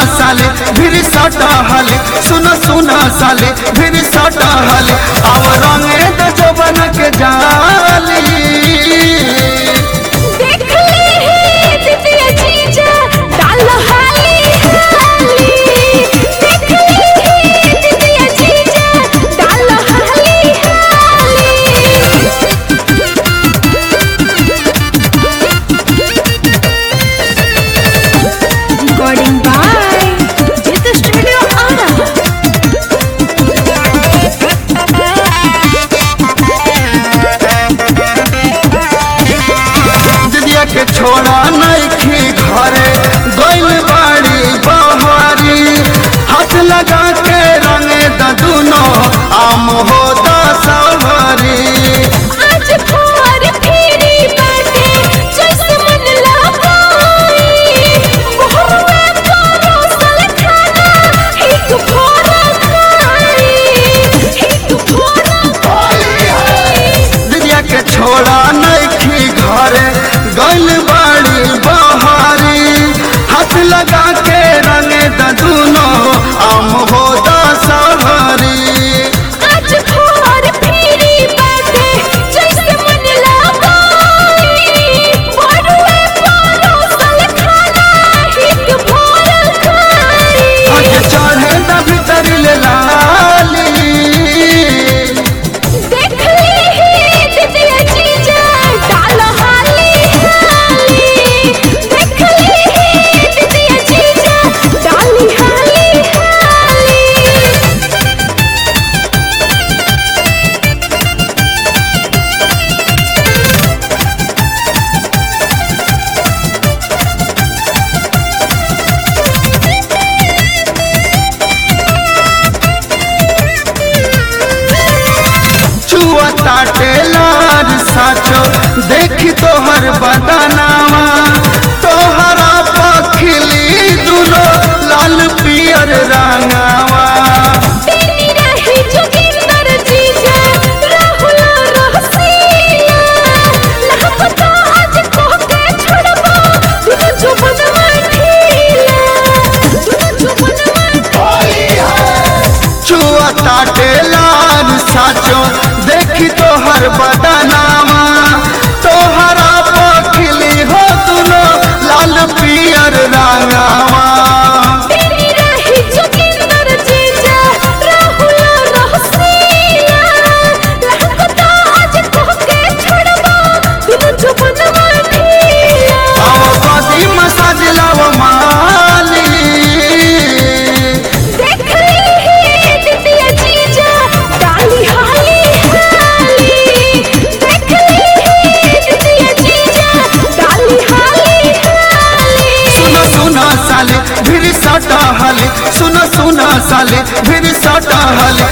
साले फिर सटा हले सुनो सुनो साले फिर सटा हले अब रंगे तो जवन के जाली देख ले हे दिदिया जीजा डाल हाली हाली देख ले हे दिदिया जीजा डाल हाली हाली Recording by Jit Studio Ara. दिदिया के छोड़ा नइखी घरे गइल बाड़ी बहारी हाथ लगा के रंगे द दुनो आम हो दसहरी आज भोर फेरी बाटे जैसे मन लगाई बहुआ परोसल खाना एक भोरा खाई एक भोरा खाई दिदिया के छोड़ा नइखी घरे गइल बाड़ी बहारी हाथ लगा के रंगे द दुनो आम हो दसहरी आज भोर फेरी बाटे जैसे मन लगाई बहुआ परोसल खाना एक भोरा खाई आज चढ़े द भीतर ले लाली देख ले हे दिदिया जीजा डाल हाली हाली देख ले हे दिदिया जीजा डाली हाली हाली चुआ ताटे लार साचो देखी तोहर बदनावा तोहरा पखिली दुनो लाल पियर रंगावा तेरी रही जोगिंदर जीजा राहुल रहसिया लहपता आज कोके छोड़बो दुनु जुबनवा ठीला दुनु जुबनवा चुआ ताटे लार साचो देखी तोहर बदनावा तोहरा पखिली हो दुनो लाल पियर रंगावा तेरी रही जोगिंदर जीजा राहुल रहसिया लहपता आज कोके छोड़बो दुनु जुबनवा ठीला आओ कदी मसाज लाव माली देख ले हे दिदिया जीजा डाली हाली हाली देख ले हे दिदिया जीजा डाली हाली हाली सुनो सुनो साले फिर सटा हले सुनो सुनो साले फिर सटा हले